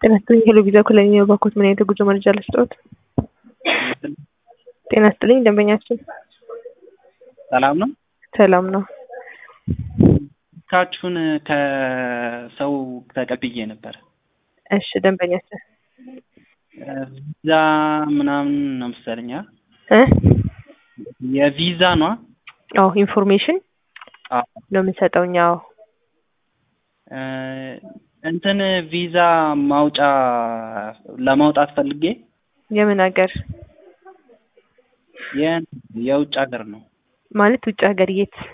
ጤና ይስጥልኝ ሄሎ ቪዛ ኮሎኒ ነው ባኮት ምን አይነት የጉዞ መረጃ ልስጥዎት? ጤና ይስጥልኝ ደንበኛችን ሰላም ነው። ሰላም ነው። ካችሁን ከሰው ተቀብዬ ነበር። እሺ ደንበኛችን ቪዛ ምናምን ነው መሰለኝ አ? እ የቪዛ ነው አዎ ኢንፎርሜሽን ነው የምንሰጠው እኛ። አዎ እ እንትን ቪዛ ማውጫ ለማውጣት ፈልጌ የምን ሀገር የ- የውጭ ሀገር ነው ማለት ውጭ ሀገር የት?